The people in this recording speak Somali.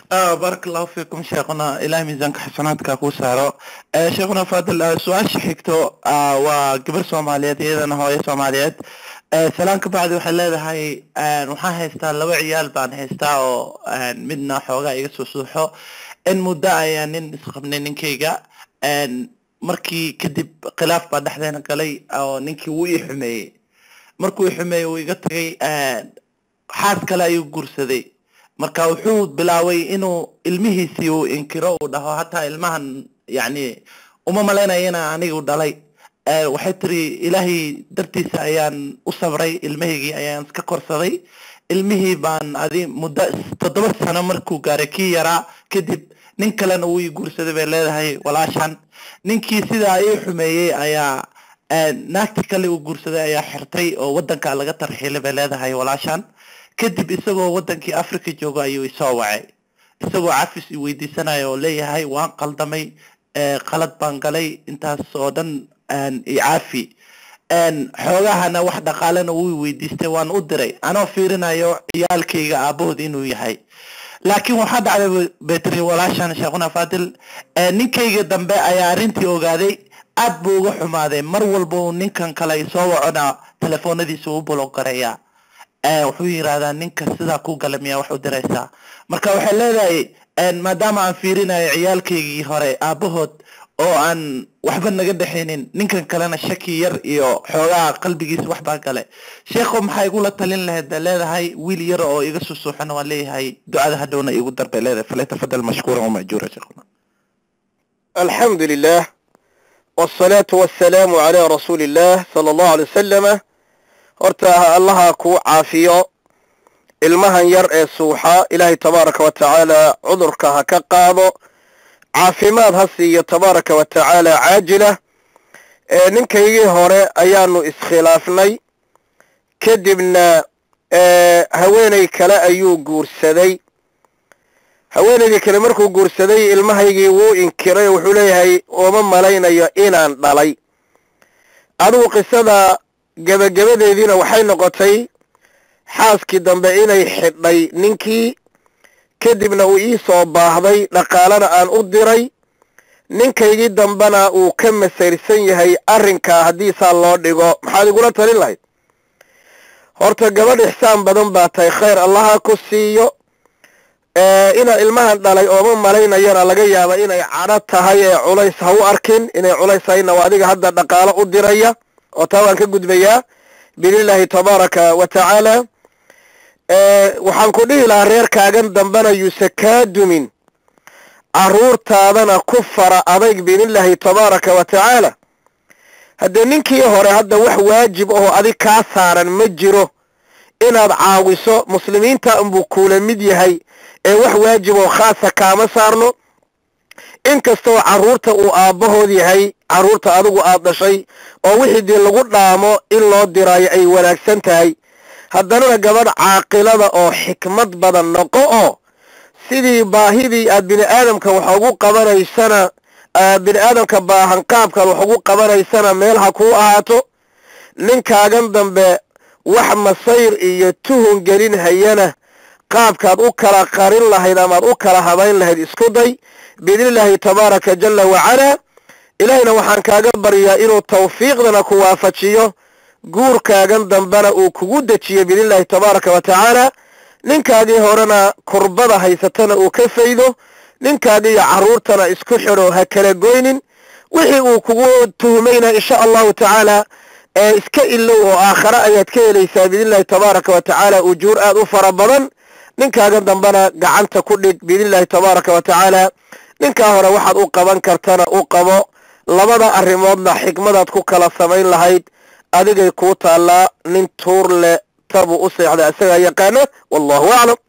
بارك الله فيكم شيخنا إلهي ميزانك حسناتك كو سارو شيخنا فاضل سؤال شحيكتو وقبر سوماليات إذا هو سوماليات سلام كبعد waxay leedahay waxaan haystaa laba ciyaal baan haystaa oo midna xoogaa iga soo suuxo in muddo ayaa nin isqabnay ninkayga markii kadib khilaaf baa dhexdeena galay oo ninkii wuu ii xumeeyey markuu ii xumeeyey wuu iga tagay xaas kale ayuu guursaday marka wuxuu bilaabay inuu ilmihiisii uu inkiro uu dhaho hataa ilmahan yani uma malaynaya inaa anigu dhalay waxay tiri ilaahay dartiisa ayaan u sabray ilmahaygii ayaan iska korsaday ilmihii baan adi muddo toddoba sano markuu gaaray kii yaraa kadib nin kalena wuu ii guursaday bay leedahay walaashan ninkii sidaa ii xumeeyey ayaa naagti kale uu guursaday ayaa xirtay oo wadanka laga tarxiilay bay leedahay walaashan kadib isagoo wadankii africa joogo ayuu isoo wacay isagoo cafis i weydiisanaya oo leeyahay waan qaldamay qalad baan galay intaas oo dhan icaafi xoogahana wax dhaqaalena wuu weydiistay waan u diray anoo fiirinayo ciyaalkayga aabahood inuu yahay laakiin waxaa dhacday betri walaashan sheekhuna fadil ninkayga dambe ayaa arrintii ogaaday aad buu uga xumaaday mar walba uu ninkan kale soo wacona telefoonadiisa u bulogareeya wuxuu yirahdaa ninka sidaa ku gala miyaa wax u diraysaa marka waxay leedahay maadaama aan fiirinayo ciyaalkaygii hore aabahood oo aan waxba naga dhexaynin ninkan kalena shaki yar iyo xoogaa qalbigiisa waxbaa gale sheekho maxaa igula talin lahayd ba leedahay wiil yar oo iga susuuxana waan leeyahay ducada hadhowna igu dar bay leedahay falyatafadal mashkuura wamajuura sheekhuna الحمد لله والصلاة والسلام على رسول الله صلى الله عليه وسلم horta allaha kuu caafiyo ilmahan yar ee suuxa ilaahay tabaaraka wa tacaala cudurka ha ka qaado caafimaad ha siiyo tabaaraka wa tacaala caajila ee ninkaygii hore ayaanu iskhilaafnay kadibna haweeney kale ayuu guursaday haweeneydii kale markuu guursaday ilmahaygii wuu inkiray oo wuxuu leeyahay uma malaynayo inaan dhalay adigu qisada gebagabadeediina waxay noqotay xaaskii dambe inay xidhay ninkii kadibna uu ii soo baahday dhaqaalena aan u diray ninkaygii dambena uu ka masayrsan yahay arrinkaa haddii saa loo dhigo maxaad igula talin lahayd horta gabadh ixsaan badan baa tahay khayr allaha ku siiyo inaa ilmahan dhalay ooma malaynayana laga yaaba inay cadho tahay ee culays ha u arkin inay culays hayna waa adiga hadda dhaqaalo u diraya oo taa waan ka gudbayaa biidnillaahi tabaaraka wa tacaala waxaan ku dhihi lahaa reerkaagan dambena yuuse kaa dumin carruurtaadana ku fara adayg biidnillaahi tabaaraka wa tacaala haddee ninkii hore hadda wax waajib ahoo adig kaa saaran ma jiro inaad caawiso muslimiinta unbuu kuula mid yahay ee wax waajib oo khaasa kaama saarno inkastoo carruurta uu aabbahood yahay carruurta adigu aad dhashay oo wixii dii lagu dhaamo in loo diraayo ay wanaagsan tahay haddanana gabadh caaqilada oo xikmad badan noqo oo sidii baahidii aad bini aadamka wax ugu qabanaysana bini aadamka baahan qaabkaad wax ugu qabanaysana meel ha kuu ahaato ninkaagan dambe wax masayr iyo tuhun gelin hayana qaabkaad u kala qarin lahayd amaad u kala habayn lahayd isku day biidnillaahi tabaaraka jalla wacalaa ilaahayna waxaan kaaga baryaa inuu tawfiiqdana ku waafajiyo guurkaagan dambena uu kugu dejiyo biidnillaahi tabaaraka wa tacaala ninkaagii horena kurbada haysatana uu ka faydo ninkaagiiyo carruurtana isku xidho ha kala goynin wixii uu kugu tuhmayna insha allahu tacaala ee iska ilow oo aakhare ayaad ka helaysaa biidnillahi tabaaraka wa tacaala ujuur aad u fara badan ninkaagan dambena gacanta ku dhig biidnillahi tabaaraka wa tacaala ninkaa hore waxaad u qaban kartana u qabo labada arrimoodna xikmadaad ku kala samayn lahayd adigay kuu taallaa nin tuur leh tabuu u seexda isagaa yaqaana wallahu aclam